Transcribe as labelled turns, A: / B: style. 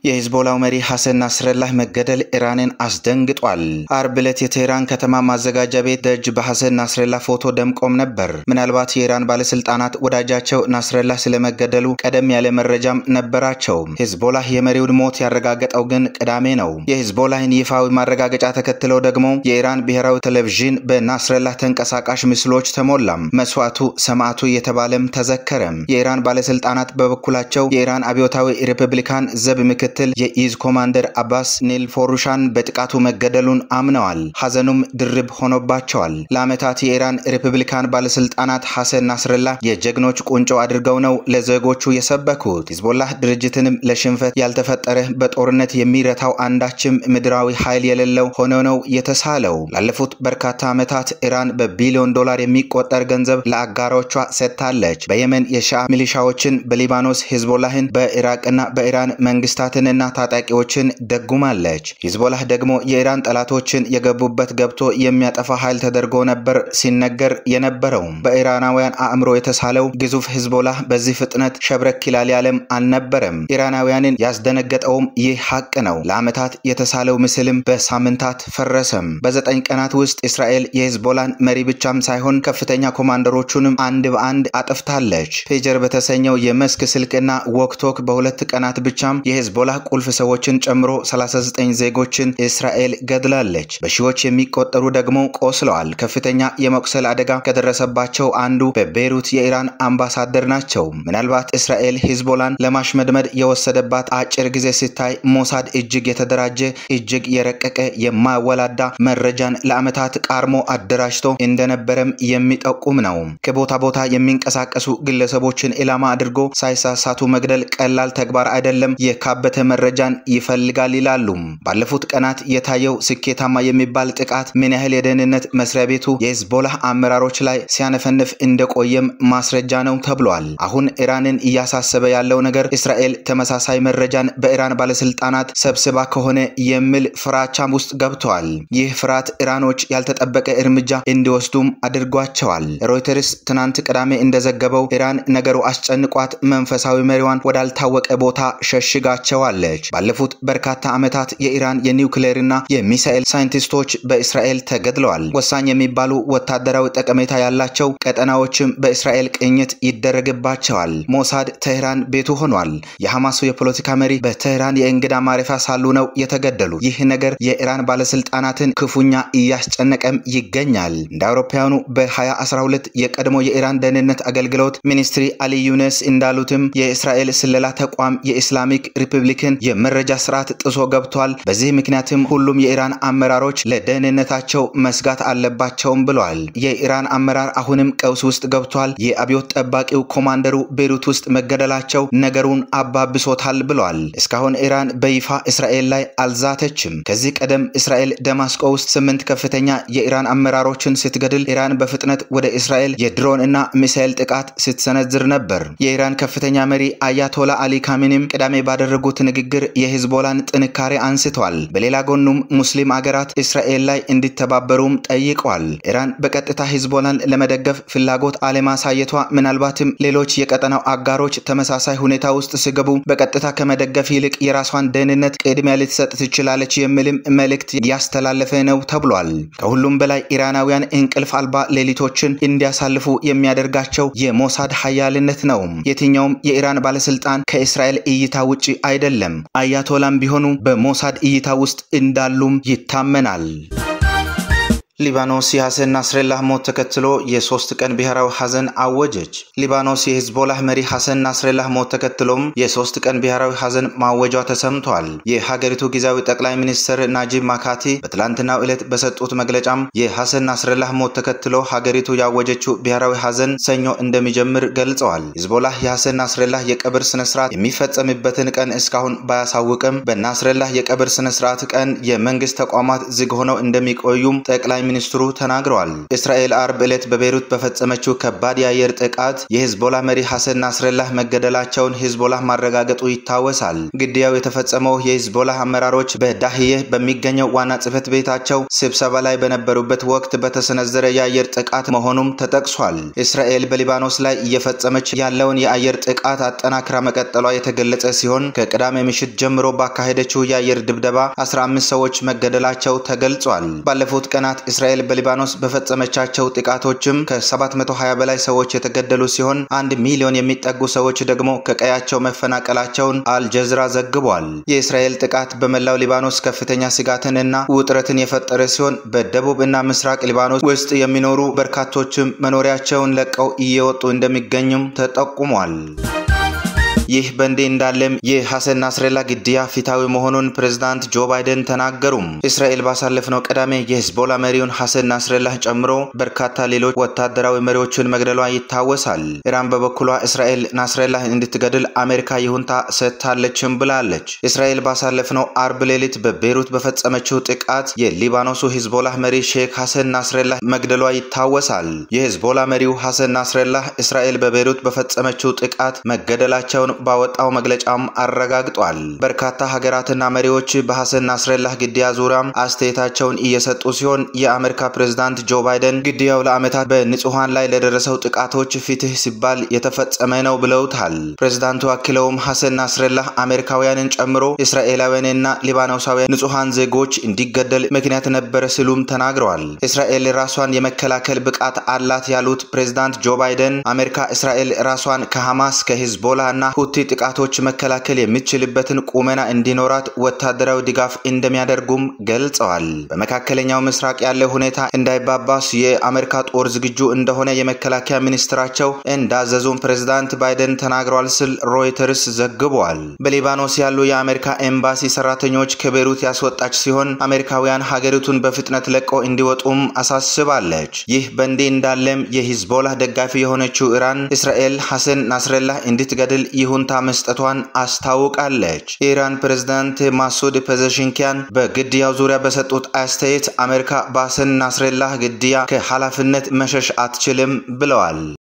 A: የሂዝቦላው መሪ ሐሰን ናስረላህ መገደል ኢራንን አስደንግጧል። አርብ ዕለት የቴህራን ከተማ ማዘጋጃ ቤት ደጅ በሐሰን ናስረላህ ፎቶ ደምቆም ነበር። ምናልባት የኢራን ባለስልጣናት ወዳጃቸው ናስረላህ ስለመገደሉ ቀደም ያለ መረጃም ነበራቸው። ሂዝቦላህ የመሪውን ሞት ያረጋገጠው ግን ቅዳሜ ነው። የሂዝቦላህን ይፋዊ ማረጋገጫ ተከትለው ደግሞ የኢራን ብሔራዊ ቴሌቪዥን በናስረላህ ተንቀሳቃሽ ምስሎች ተሞላም። መስዋዕቱ ሰማዕቱ እየተባለም ተዘከረም። የኢራን ባለስልጣናት በበኩላቸው የኢራን አብዮታዊ ሪፐብሊካን ዘብ ምክትል የኢዝ ኮማንደር አባስ ኔልፎሩሻን በጥቃቱ መገደሉን አምነዋል። ሐዘኑም ድርብ ሆኖባቸዋል። ለዓመታት የኢራን ሪፐብሊካን ባለስልጣናት ሐሰን ናስረላህ የጀግኖች ቁንጮ አድርገው ነው ለዜጎቹ የሰበኩት። ሂዝቦላህ ድርጅትንም ለሽንፈት ያልተፈጠረ በጦርነት የሚረታው አንዳችም ምድራዊ ኃይል የሌለው ሆኖ ነው የተሳለው። ላለፉት በርካታ ዓመታት ኢራን በቢሊዮን ዶላር የሚቆጠር ገንዘብ ለአጋሮቿ ሰጥታለች። በየመን የሺዓ ሚሊሻዎችን፣ በሊባኖስ ሂዝቦላህን፣ በኢራቅና በኢራን መንግስታትንና ታጣቂዎችን ደጉማለች። ሂዝቦላህ ደግሞ የኢራን ጠላቶችን የገቡበት ገብቶ የሚያጠፋ ኃይል ተደርጎ ነበር ሲነገር የነበረው። በኢራናውያን አእምሮ የተሳለው ግዙፍ ሂዝቦላህ በዚህ ፍጥነት ሸብረክ ይላል ያለም አልነበረም። ኢራናውያንን ያስደነገጠውም ይህ ሀቅ ነው። ለዓመታት የተሳለው ምስልም በሳምንታት ፈረሰም። በዘጠኝ ቀናት ውስጥ እስራኤል የሂዝቦላን መሪ ብቻም ሳይሆን ከፍተኛ ኮማንደሮቹንም አንድ በአንድ አጥፍታለች። ፔጀር በተሰኘው የመስክ ስልክና ወክቶክ በሁለት ቀናት ብቻም የሂዝቦላህ ቁልፍ ሰዎችን ጨምሮ 39 ዜጎችን እስራኤል ገድላለች። በሺዎች የሚቆጠሩ ደግሞ ቆስለዋል። ከፍተኛ የመቁሰል አደጋ ከደረሰባቸው አንዱ በቤይሩት የኢራን አምባሳደር ናቸው። ምናልባት እስራኤል ሂዝቦላን ለማሽመድመድ የወሰደባት አጭር ጊዜ ሲታይ ሞሳድ እጅግ የተደራጀ እጅግ የረቀቀ የማወላዳ መረጃን ለዓመታት ቃርሞ አደራጅቶ እንደነበረም የሚጠቁም ነው። ከቦታ ቦታ የሚንቀሳቀሱ ግለሰቦችን ኢላማ አድርጎ ሳይሳሳቱ መግደል ቀላል ተግባር አይደለም። የካበተ መረጃን ይፈልጋል ይላሉ። ባለፉት ቀናት የታየው ስኬታማ የሚባል ጥቃት ምን ያህል የደህንነት መስሪያ ቤቱ የሂዝቦላህ አመራሮች ላይ ሲያነፈንፍ እንደቆየም ማስረጃ ነው ተብሏል። አሁን ኢራንን እያሳሰበ ያለው ነገር እስራኤል ተመሳሳይ መረጃን በኢራን ባለስልጣናት ሰብስባ ከሆነ የሚል ፍራቻም ውስጥ ገብተዋል። ይህ ፍርሃት ኢራኖች ያልተጠበቀ እርምጃ እንዲወስዱም አድርጓቸዋል። ሮይተርስ ትናንት ቅዳሜ እንደዘገበው ኢራን ነገሩ አስጨንቋት መንፈሳዊ መሪዋን ወዳልታወቀ ቦታ ሸሽጋቸዋለች። ባለፉት በርካታ ዓመታት የኢራን የኒውክሌርና የሚሳኤል ሳይንቲስቶች በእስራኤል ተገድለዋል። ወሳኝ የሚባሉ ወታደራዊ ጠቀሜታ ያላቸው ቀጠናዎችም በእስራኤል ቅኝት ይደረግባቸዋል። ሞሳድ ቴህራን ቤቱ ሆኗል። የሐማሱ የፖለቲካ መሪ በቴህራን የእንግዳ ማረፊያ ሳሉ ነው የተገደሉ። ይህ ነገር የኢራን ባለስልጣናትን ክፉኛ እያስጨነቀም ይገኛል። እንደ አውሮፓውያኑ በ2012 የቀድሞ የኢራን ደህንነት አገልግሎት ሚኒስትሪ አሊ ዩነስ እንዳሉትም የእስራኤል ስለላ ተቋም የኢስላሚክ ሪፐብሊክን የመረጃ ስርዓት ጥሶ ገብቷል። በዚህ ምክንያትም ሁሉም የኢራን አመራሮች ለደህንነታቸው መስጋት አለባቸውም ብለዋል። የኢራን አመራር አሁንም ቀውስ ውስጥ ገብቷል። የአብዮት ጠባቂው ኮማንደሩ ቤሩት ውስጥ መገደላቸው ነገሩን አባብሶታል ብለዋል። እስካሁን ኢራን በይፋ እስራኤል ላይ አልዛተችም። ከዚህ ቀደም እስራኤል ደማስቆ ውስጥ ስምንት ከፍተኛ የኢራን አመራሮችን ስትገድል ኢራን በፍጥነት ወደ እስራኤል የድሮን እና ሚሳኤል ጥቃት ስትሰነዝር ነበር። የኢራን ከፍተኛ መሪ አያቶላ አሊ ካሚኒም ቅዳሜ ባደረጉት ንግግር የሂዝቦላን ጥንካሬ አንስተዋል። በሌላ ጎኑም ሙስሊም አገራት እስራኤል ላይ እንዲተባበሩም ጠይቀዋል። ኢራን በቀጥታ ሂዝቦላን ለመደገፍ ፍላጎት አለማሳየቷ ምናልባትም ሌሎች የቀጠናው አጋሮች ተመሳሳይ ሁኔታ ውስጥ ሲገቡ በቀጥታ ከመደገፍ ይልቅ የራሷን ደህንነት ቅድሚያ ልትሰጥ ትችላለች የሚልም መልእክት ያስተላለፈ ነው ተብሏል። ከሁሉም በላይ ኢራናውያን እንቅልፍ አልባ ሌሊቶችን እንዲያሳልፉ የሚያደርጋቸው የሞሳድ ሀያልነት ነው። የትኛውም የኢራን ባለስልጣን ከእስራኤል እይታ ውጪ አይደለም። አያቶላም ቢሆኑ በሞሳድ እይታ ውስጥ እንዳሉም ይታመናል። ሊባኖስ የሐሰን ናስረላህ ሞት ተከትሎ የሶስት ቀን ብሔራዊ ሐዘን አወጀች። ሊባኖስ የሂዝቦላህ መሪ ሐሰን ናስረላህ ሞት ተከትሎም የሶስት ቀን ብሔራዊ ሐዘን ማወጇ ተሰምቷል። የሀገሪቱ ጊዜያዊ ጠቅላይ ሚኒስትር ናጂብ ማካቲ በትላንትናው ዕለት በሰጡት መግለጫም የሐሰን ናስረላህ ሞት ተከትሎ ሀገሪቱ ያወጀችው ብሔራዊ ሐዘን ሰኞ እንደሚጀምር ገልጸዋል። ሂዝቦላህ የሐሰን ናስረላህ የቀብር ስነስርዓት የሚፈጸምበትን ቀን እስካሁን ባያሳውቅም በናስረላህ የቀብር ስነስርዓት ቀን የመንግስት ተቋማት ዝግ ሆነው እንደሚቆዩም ጠቅላይ ሚኒስትሩ ተናግረዋል። እስራኤል አርብ ዕለት በቤይሩት በፈጸመችው ከባድ የአየር ጥቃት የሂዝቦላ መሪ ሐሰን ናስረላህ መገደላቸውን ሂዝቦላ ማረጋገጡ ይታወሳል። ግድያው የተፈጸመው የሂዝቦላ አመራሮች በዳህዬህ በሚገኘው ዋና ጽሕፈት ቤታቸው ስብሰባ ላይ በነበሩበት ወቅት በተሰነዘረ የአየር ጥቃት መሆኑም ተጠቅሷል። እስራኤል በሊባኖስ ላይ እየፈጸመች ያለውን የአየር ጥቃት አጠናክራ መቀጠሏ የተገለጸ ሲሆን ከቅዳሜ ምሽት ጀምሮ ባካሄደችው የአየር ድብደባ 15 ሰዎች መገደላቸው ተገልጿል። ባለፉት ቀናት እስራኤል በሊባኖስ በፈጸመቻቸው ጥቃቶችም ከ720 በላይ ሰዎች የተገደሉ ሲሆን አንድ ሚሊዮን የሚጠጉ ሰዎች ደግሞ ከቀያቸው መፈናቀላቸውን አልጀዝራ ዘግቧል። የእስራኤል ጥቃት በመላው ሊባኖስ ከፍተኛ ስጋትን እና ውጥረትን የፈጠረ ሲሆን በደቡብ እና ምስራቅ ሊባኖስ ውስጥ የሚኖሩ በርካቶችም መኖሪያቸውን ለቀው እየወጡ እንደሚገኙም ተጠቁሟል። ይህ በእንዲህ እንዳለም የሐሰን ናስረላ ግድያ ፊታዊ መሆኑን ፕሬዝዳንት ጆ ባይደን ተናገሩም። እስራኤል ባሳለፍነው ቅዳሜ የሂዝቦላ መሪውን ሐሰን ናስረላህ ጨምሮ በርካታ ሌሎች ወታደራዊ መሪዎችን መግደሏ ይታወሳል። ኢራን በበኩሏ እስራኤል ናስረላህ እንድትገድል አሜሪካ ይሁንታ ሰጥታለችም ብላለች። እስራኤል ባሳለፍነው አርብ ሌሊት በቤይሩት በፈጸመችው ጥቃት የሊባኖሱ ሂዝቦላ መሪ ሼክ ሐሰን ናስረላህ መግደሏ ይታወሳል። የሂዝቦላ መሪው ሐሰን ናስረላህ እስራኤል በቤይሩት በፈጸመችው ጥቃት መገደላቸውን ባወጣው መግለጫም አረጋግጧል። በርካታ ሀገራትና መሪዎች በሐሰን ናስረላህ ግድያ ዙሪያም አስተያየታቸውን እየሰጡ ሲሆን የአሜሪካ ፕሬዝዳንት ጆ ባይደን ግድያው ለዓመታት በንጹሐን ላይ ለደረሰው ጥቃቶች ፍትህ ሲባል የተፈጸመ ነው ብለውታል። ፕሬዝዳንቱ አክለውም ሐሰን ናስረላህ አሜሪካውያንን ጨምሮ እስራኤላውያንና ሊባኖሳውያን ንጹሐን ዜጎች እንዲገደል ምክንያት ነበረ ሲሉም ተናግረዋል። እስራኤል ራሷን የመከላከል ብቃት አላት ያሉት ፕሬዝዳንት ጆ ባይደን አሜሪካ እስራኤል ራሷን ከሐማስ ከሂዝቦላ እና ሁቲ ጥቃቶች መከላከል የሚችልበትን ቁመና እንዲኖራት ወታደራዊ ድጋፍ እንደሚያደርጉም ገልጸዋል። በመካከለኛው ምስራቅ ያለው ሁኔታ እንዳይባባስ የአሜሪካ ጦር ዝግጁ እንደሆነ የመከላከያ ሚኒስትራቸው እንዳዘዙም ፕሬዝዳንት ባይደን ተናግረዋል ሲል ሮይተርስ ዘግቧል። በሊባኖስ ያሉ የአሜሪካ ኤምባሲ ሰራተኞች ከቤሩት ያስወጣች ሲሆን አሜሪካውያን ሀገሪቱን በፍጥነት ለቀው እንዲወጡም አሳስባለች። ይህ በእንዲህ እንዳለም የሂዝቦላ ደጋፊ የሆነችው ኢራን እስራኤል ሐሰን ናስረላህ እንድትገድል ይሁንታ መስጠቷን አስታውቃለች። የኢራን ፕሬዝዳንት ማሱድ ፔዘሽንኪያን በግድያው ዙሪያ በሰጡት አስተያየት አሜሪካ በሐሰን ናስረላህ ግድያ ከኃላፊነት መሸሽ አትችልም ብለዋል።